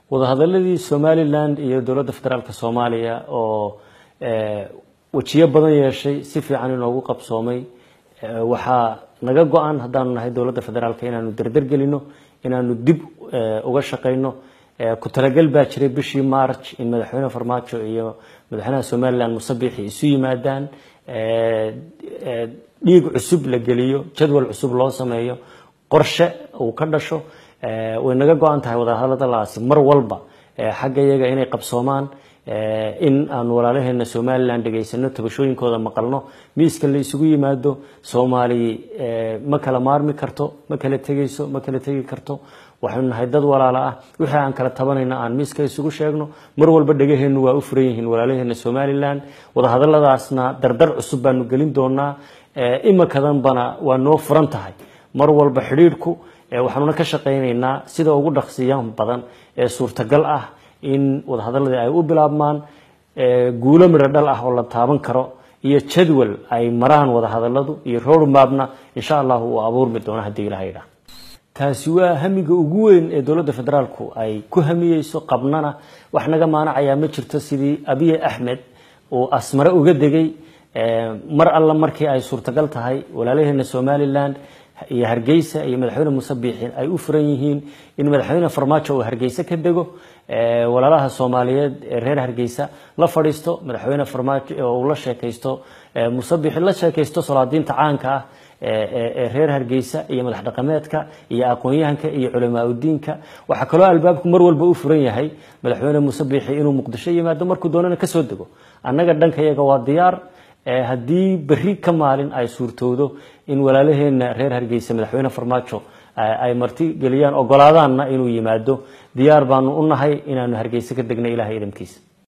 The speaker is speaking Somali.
wadahadaladii somalilan iyo dowladda federaalk soomaaliya oo wejiyo badan yeeshay si fiican inoogu qabsoomay waxaa naga go-an haddaanu nahay dowladda federaalk inaanu derdergelino inaanu dib uga shaqayno ku talagal baa jiray bishii march in madaxweyne farmaajo iyo madaxweynaha somalilan musabixi isu yimaadaan dhiig cusub la geliyo jadwal cusub loo sameeyo qorshe uu ka dhasho way naga go-an tahay wadahadaladaasi mar walba xagga iyaga inay qabsoomaan in aanu walaalaheena somalilan dhegaysano tabashooyinkooda maqalno miiska la isugu yimaado soomaali ma kala maarmi karto ma kala tegayso ma kala tegi karto waxaynu nahay dad walaalo ah wixii aan kala tabanayna aan miiska isugu sheegno mar walba dhegaheennu waa u furan yihiin walaalaheena somalilan wadahadaladaasna dardar cusub baanu gelin doonaa imikadanbana waa noo furan tahay mar walba xidhiidhku waxaanuna ka shaqaynaynaa sida ugu dhaqsiyan badan ee suurtagal ah in wadahadaladii ay u bilaabmaan guulo midho dhal ah oo la taaban karo iyo jadwal ay maraan wadahadaladu iyo roadmapna insha allahu uu abuurmi doono haddii ilaha yidhaah taasi waa hamiga ugu weyn ee dowladda federaalku ay ku hamiyeyso qabnana wax naga maanacayaa ma jirto sidii abiye axmed uu asmare uga degay mar alla markii ay suurtagal tahay walaalaheena somalilan iyo hargeysa iyo madaxweyne muuse biixin ay u furan yihiin in madaxweyne farmaajo uu hargeysa ka dego walaalaha soomaaliyeed ee reer hargeysa la fadhiisto madaxweyne farmaajo oo uu la sheekaysto muuse biixin la sheekaysto solaadiinta caanka ah ee reer hargeysa iyo madax dhaqameedka iyo aqoon-yahanka iyo culamaa udiinka waxaa kaloo albaabku mar walba u furan yahay madaxweyne muuse biixi inuu muqdisho yimaado markuu doonana kasoo dego annaga dhanka iyaga waa diyaar haddii berri ka maalin ay suurtowdo in walaalaheena reer hargeysa madaxweyne farmaajo ay marti geliyaan ogolaadaanna inuu yimaado diyaar baanu u nahay inaanu hargeysa ka degna ilahay idamkiisa